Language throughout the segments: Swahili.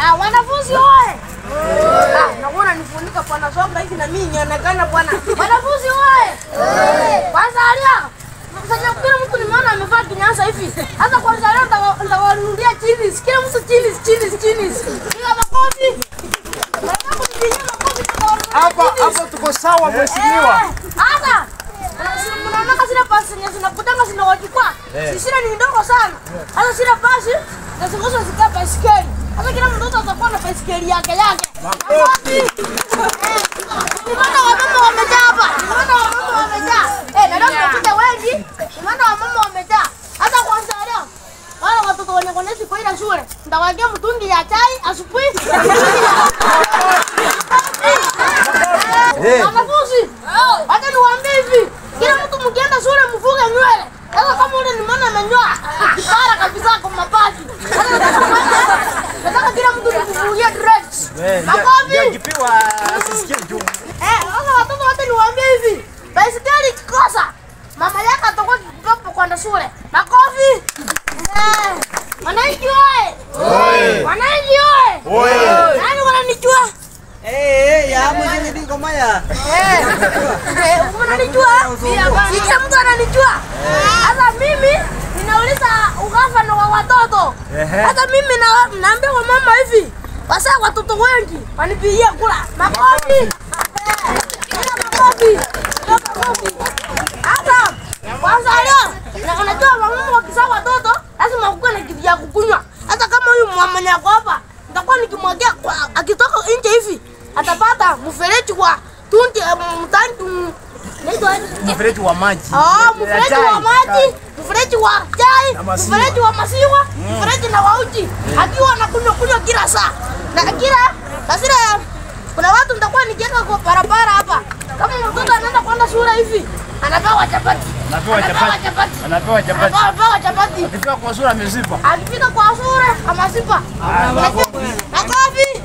Ah, wanafunzi oye! Ah, nakuona nifunika bwana soka hivi na mimi nionekana bwana. Wanafunzi oye! Kwanza alia. Sasa kila mtu nimeona amevaa kinyasa hivi. Sasa kwanza leo nitawa- nitawanunulia chini. Kila mtu chini chini chini. Piga makofi. Nataka kupigia makofi nitawanunulia Hapa chini. hapa tuko sawa mheshimiwa. Hata mnaona zile pasi zenye zinakutanga zinawachukua sisira ni ndogo sana. Hata zile pasi zinazokuwa zikaa baisikeli. Hata kila mtoto atakuwa na baisikeli yake yake. Makofi. Eh, Nimeona wamama wamejaa hapa. Nimeona wamama wamejaa. Eh, na leo tumekuja wengi. Nimeona wamama wamejaa. Hata kwanza leo wale watoto wenye konesi kwa ile shule nitawagia mtungi ya chai asubuhi. Wanafunzi, wacha niwaambie hivi, kila mtu mkienda shule mfuge nywele. Sasa kama ule nimeona amenyoa kipara kabisa kwa mabaki. Sasa nataka- Nataka kila mtu nimfugie dreads. Makofi. Yakipiwa asisikie juu. Eh, sasa watoto wote niwaambie hivi, baisikeli ikikosa mama yake atakuwa kikopo kwenda shule. Makofi. Eh, wananchi oye! Wananchi oye! Oye. Nani wananijua? Eh, ya mwenye ndiko maya. Eh, eh, unanijua? Si kila mtu ananijua. Sasa mimi ninauliza ugavana wa watoto. Ehe. Sasa mimi na naambia wa mama hivi, wasa watoto wengi wanipigie kula. Makofi. Eh, piga makofi. Piga makofi. Sasa kwanza leo na unajua wamama wakizaa watoto lazima kukuwe na kitu ya kukunywa. Hata kama huyu mama yako hapa nitakuwa nikimwagia kwa- akitoka nje hivi atapata mfereji wa tunti mtangi naitwa aje? Mfereji wa maji. Ah, mfereji Chai. wa maji, mfereji wa chai, Na maziwa. mfereji wa maziwa, mfereji na wauji, akiwa anakunywa kunywa kila saa na kila na zile kuna watu nitakuwa nikiweka kwa barabara hapa, kama mtoto anaenda kwenda shule hivi anapewa chapati, Anapewa chapati. chapati, Anapewa chapati. anapewa chapati, Akifika kwa sura amezipa. akifika kwa shule amasipa. Makofi.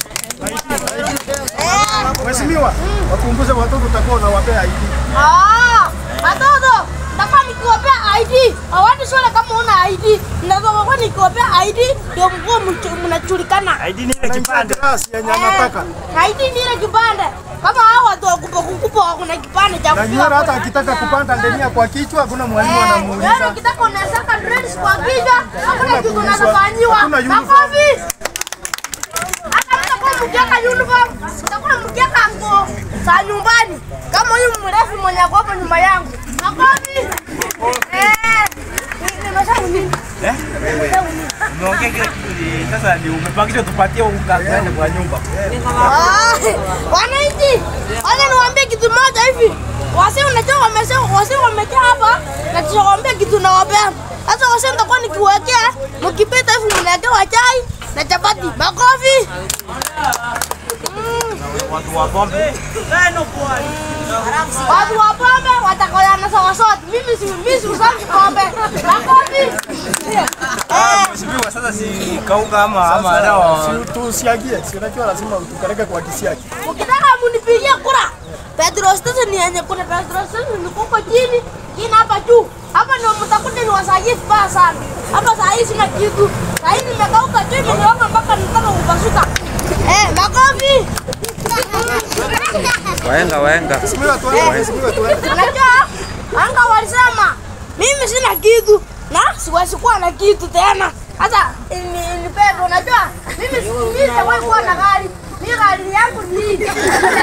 Eh. Mheshimiwa, wapunguze watoto utakuwa unawapea ID. Ah, watoto nataka nikiwapea ID. Hawani shule kama una ID. Ndio nikiwapea ID ndio mkuwa mnajulikana. ID ni ile kipande. Klasi yenye anataka. Eh, ID ni ile kipande. Kama hao watu wakubwa kubwa wako na kipande cha Na nywele hata akitaka kupanda ndenia kwa kichwa hakuna mwalimu Wewe anamuuliza. ukitaka unaweza dreads kwa kichwa, hakuna kitu unachofanyiwa. Hakuna uniform. Makofi. Hata mtakuwa mkiweka uniform, mtakuwa mkiweka nguo za nyumbani. Kama huyu mrefu mwenye ako hapo nyuma yangu. Makofi. Eh. ni- Nimesahau nini? Eh? Nimesahau nini? Umeongea kile kitu ni sasa ni umepangishwa tupatie unga kwenda kwa nyumba. Ah, Wananchi, wacha niwaambie kitu moja hivi. Wasi unajua wamesema wasi wamejaa hapa na tunawaambia kitu nawapea. Sasa wasi nitakuwa nikiwekea mkipita hivi mnawekewa chai na chapati. Makofi. Mm, Watu wa pombe. Watu wa pombe watakoyana sawa sote. Mimi si mimi si usangi pombe. Makofi. Eh, Mheshimiwa, sasa si kauga ama ama dawa. Si tusiagie, si unajua lazima tukareke kwa kisiagi. Ukitaka munipigie kura. Petro station yenye kuna Petro station ni kuko chini, chini hapa juu. Hapa ndio mtakuta ni wasaji vibaya sana. Hapa saa hii sina kitu. Saa hii nimekauka tu nimeona mpaka nataka kupasuka. Eh, makofi. Waenga waenga. Mheshimiwa tuende, mheshimiwa tuende. Unajua anga walisema mimi sina kitu na siwezi kuwa na kitu tena. Hata ni ni Petro unajua mimi mimi sijawahi kuwa na gari. Mimi gari yangu ni hii.